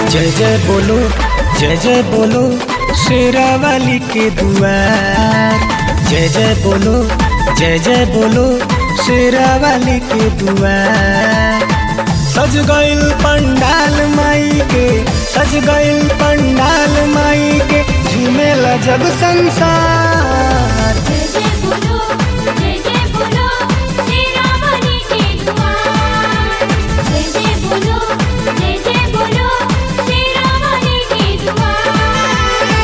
जय जय बोलो जय जय बोलो शेरा वाली के दुआर जय जय बोलो जय जय बोलो शेरा वाली के दुआर सज गइल पंडाल माई के सज गइल पंडाल माई के झूमेला जग संसार जय जय बोलो जय जय बोलो तेरा वाली के दुआर जय जय बोलो जय जय बोलो तेरा वाली के दुआर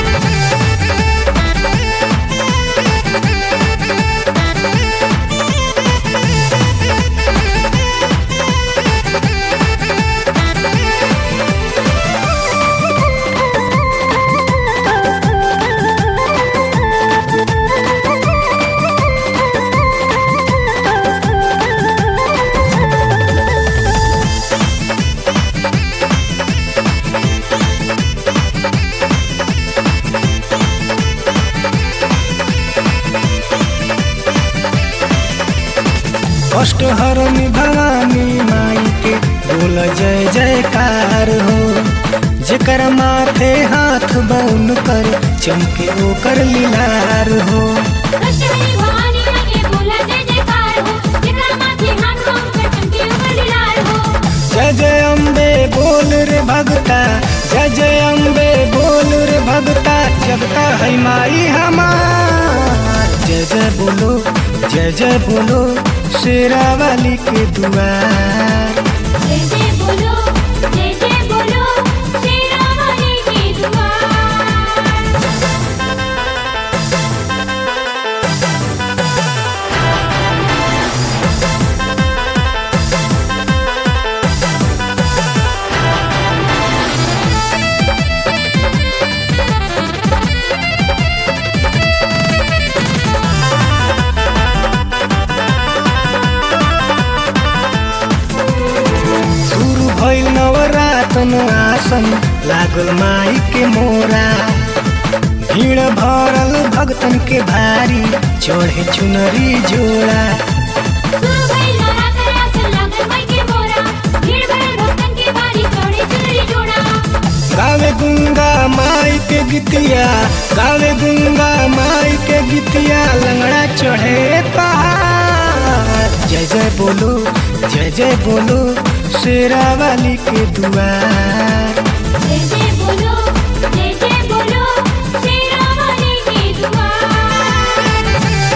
कष्ट हरनी भवानी माई के बोल जय जयकार हो जेकर माथे हाथ बउन कर चमके ओकर लीलार हो कष्टहरी भवानी माई के बोला जय जयकार हो जेकरा माथे हाथ पाँव पर चमके ऊपर लाल हो जय जय अम्बे बोल रे भगता जय जय अम्बे बोल रे भगता जगता है माई हमार जय जय बोलो जय जय बोलो शेरा वाली के दुआर जय जय बोलो जय जय बोलो तेरा वाली के दुआर शुरू भइल नवरातन आसन लागल माई के मोरा भीड़ भरल भक्तन के भारी चढ़े चुनरी जोड़ा शुरू भइल नवरात्र आसन लागल माई के मोरा भीड़ भरल भक्तन के भारी चढ़े चुनरी जोड़ा गावे गुंगा माई के गीतिया गावे गुंगा माई के गीतिया लंगड़ा चढ़े पहाड़ जय जय बोलो जय जय बोलो शेरा वाली के दुआर जय जय बोलो जय जय बोलो तेरा वाली के दुआर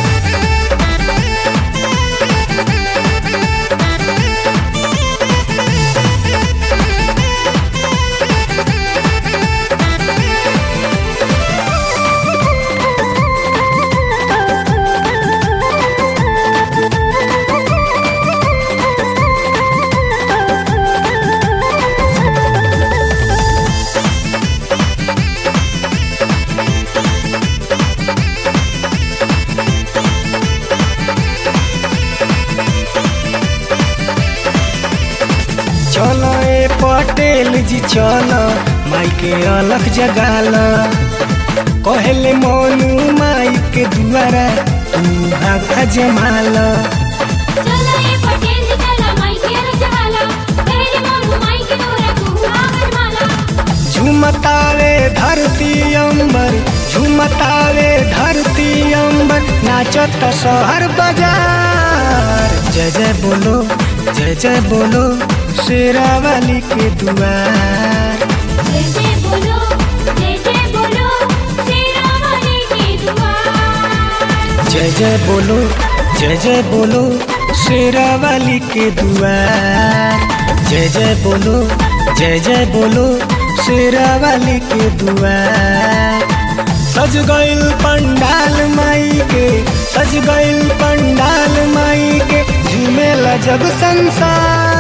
चलो ए पटेल जी चलो माई के अलख जगाल कहले मोनू माई के दुआरा तू भागा जमाल चलो ये पटेल जी चला माई के रजवाला पहले मोनू माई के डोरा तू आवर माला झुमतावे धरती अंबर झुमतावे धरती अंबर नाचत शहर बाजार जय जय बोलो जय जय बोलो शेरा वाली के दुआर जय जय बोलो जय जय बोलो तेरा वाली के दुआर जय जय बोलो जय जय बोलो शेरा वाली के दुआर जय जय बोलो जय जय बोलो शेरा वाली के दुआर सज गइल पंडाल माई के सज गइल पंडाल माई के झूमेला जग संसार